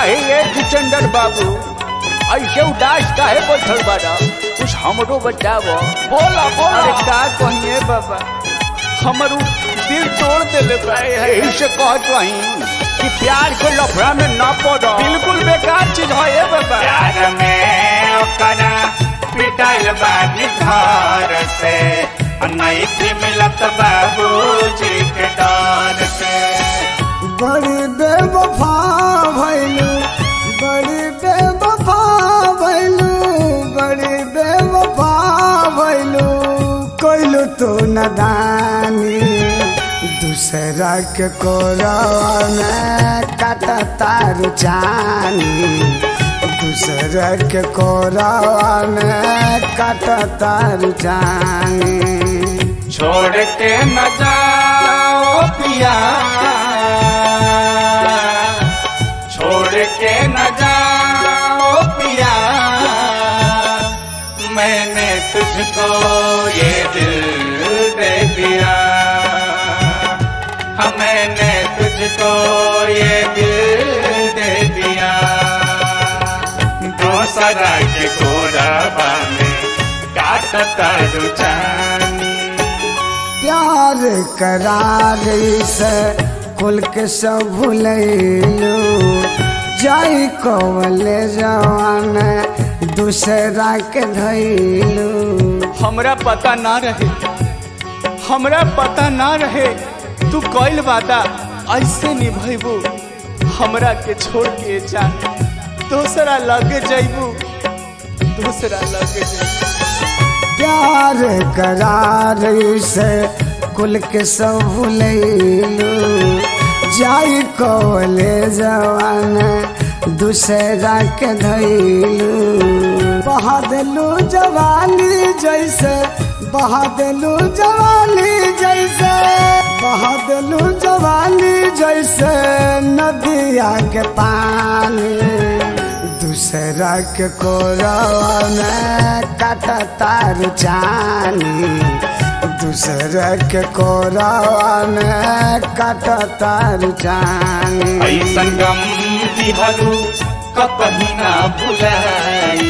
काहे ये जितेंद्र बाबू ऐसे उदास काहे बैठल बाड़ा कुछ हमरो बचावो बोला बोला अरे का कहिए बाबा हमर उ दिल तोड़ देले बा यही से कहत रही कि प्यार के लफड़ा में ना पड़ो बिल्कुल बेकार चीज है ये बाबा प्यार में ओकरा पिटल बानी घर से नहीं थी मिलत बाबूजी के डर से बड़ी बेवफा भैलू बड़ी बेवफा भैलू बड़ी बेवफा भैलू कोइलू तो नदानी दूसरा के कोरवा में काटा तार जानी दूसरा के कोरवा में काटा तार जानी छोड़ के न जाओ पिया छोड़ के न जाओ पिया मैंने तुझको ये दिल दे दिया हाँ मैंने तुझको ये दिल दे दिया दूसरा के कोराबा में काटता रुचानी प्यार करार से कुल के सब भूलैलू जाई कवले जवान दूसरा के धैलू हमरा पता ना रहे हमरा पता ना रहे तू कइल वादा ऐसे निभैबू हमरा के छोड़ के जा दूसरा लगे जैबू दूसरा लगे जैबू प्यार करार से कुल के सब भूलैलू जाई कवले जवान दूसरा के धैलू बहा देलू जवानी जैसे बहा देलू जवानी जैसे बहा देलू जवानी जैसे नदिया के पानी दूसरा के कोरवा में काटा तार जानी दूसरा के कोरवा में काटा तार जानी ऐसन गम दिहलू कपही ना भुलाई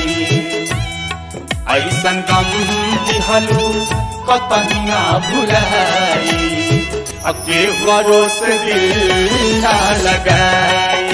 ऐसन गम दिहलू कपही ना भुलाई अके भरोस दिल ना लगाई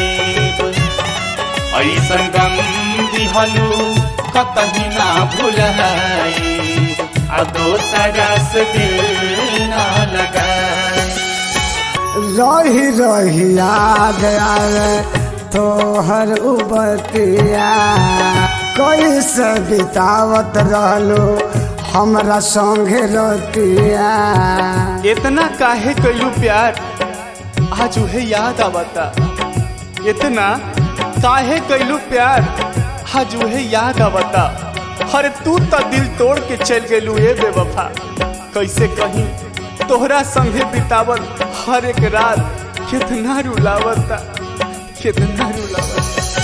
ऐसन गम दिहलू कतही ना भुलाई आ दोसरा से दिल ना लगाई रही रही याद आवे तोहर उबतिया कैसे बितावत रहलो हमरा संगे रतिया इतना काहे कैलू प्यार आज उहे याद आवता इतना काहे कैलू प्यार आज उहे याद आवता अरे तू तो दिल तोड़ के चल गेलू ए बेवफा कैसे कहीं तोहरा संगे बितावत हर एक रात कितना रुलावता कितना रुलावता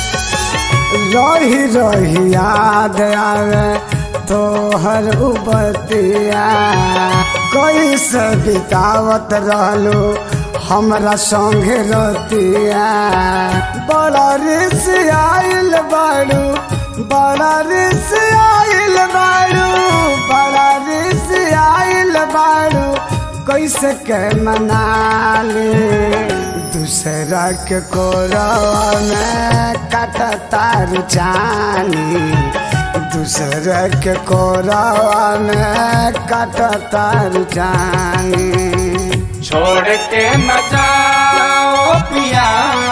रही रही याद आवे तोहर उबतिया कैसे बितावत रहलो हमरा संगे रतिया बड़ा रिस आइल बाड़ू बड़ा रिस आइल बाड़ू बड़ा रिस आइल बाड़ू कैसे के मनाली दूसरा के कोरवा में काटा तार जानी दूसरा के कोरवा में काटा तार जानी छोड़ के न जाओ पिया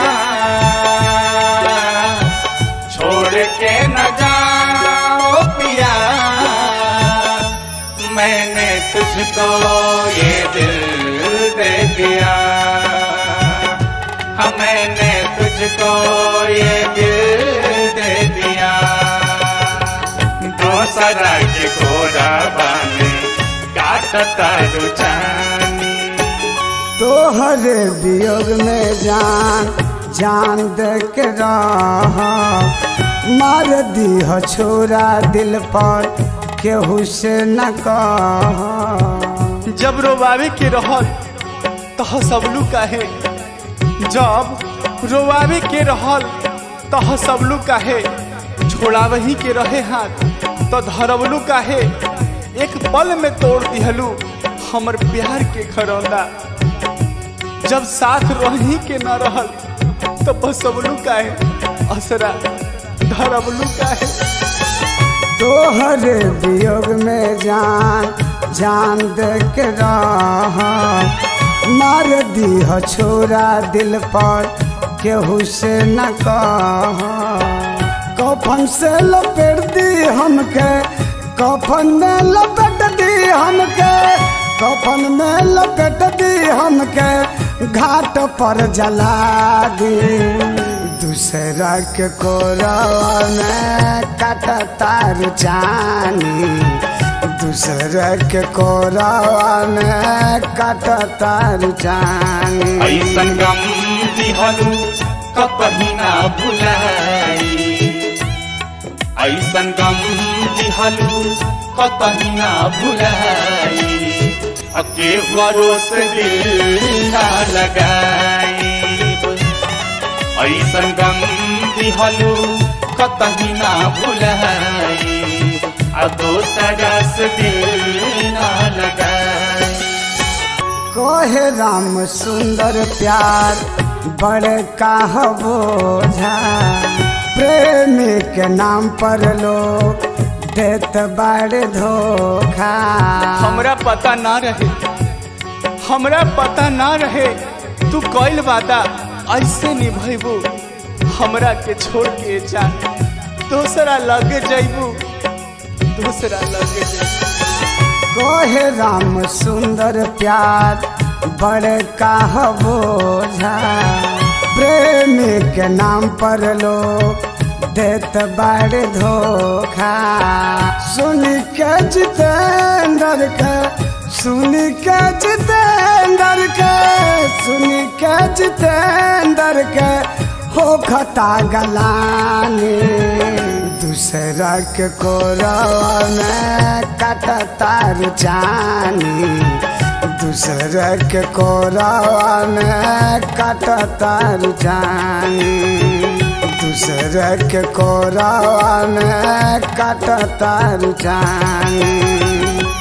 छोड़ के न जाओ पिया मैंने तुझको ये दिल दे दिया हाँ मैंने तुझको ये दिल दे दिया दूसरा के घोड़ा बाने काटता रुचानी तोहरे वियोग में जान जान दे के रह मार दी छोरा दिल पर केहू से न कह जब रोवावे के रहल तो सबलू काहे जब रोवावे के रहल तह सबलू काहे छोड़ावही के रहे हाथ तो धरवलू काहे एक पल में तोड़ दिहलू हमर प्यार के खरौंदा जब साथ रही के न रहल तो बसवलू काहे असरा धरवलू काहे तोहरे वियोग में जान जान दे के रह मार दी छोरा दिल पर केहू से न कह कफन से लपेट दी हमके कफन में लपेट दी हमके कफन में लपेट दी हमके घाट पर जला दी दूसरा के कोरवा में काट तार जानी दूसरा के कोरवा में काट तार जानी ऐसन गम दिहलू कपही ना भुलाई ऐसन गम दिहलू कतही ना भुलाई अके भरोस दिल ना लगाई ऐसन गम दिहलू कतही ना भुलाई आ दोसरा से दिल ना लगाई कोहे राम सुंदर प्यार बड़े काह बोझा प्रेमी के नाम पर लोग देत बड़े धोखा हमरा पता ना रहे हमरा पता ना रहे तू कइल वादा ऐसे निभैबू हमरा के छोड़ के जान दूसरा लगे जैबू दूसरा लगे जैबू कोहे राम सुंदर प्यार बड़े काह बोझा प्रेमी के नाम पर लोग देत बड़े धोखा सुन के जितेंद्र के सुन के जितेंद्र के सुन के जितेंद्र के हो खता गलानी दूसरा के कोरवा में काट तार जानी दूसरा के कोरवा में काट तार जानी दूसरा के कोरवा में काट तार जानी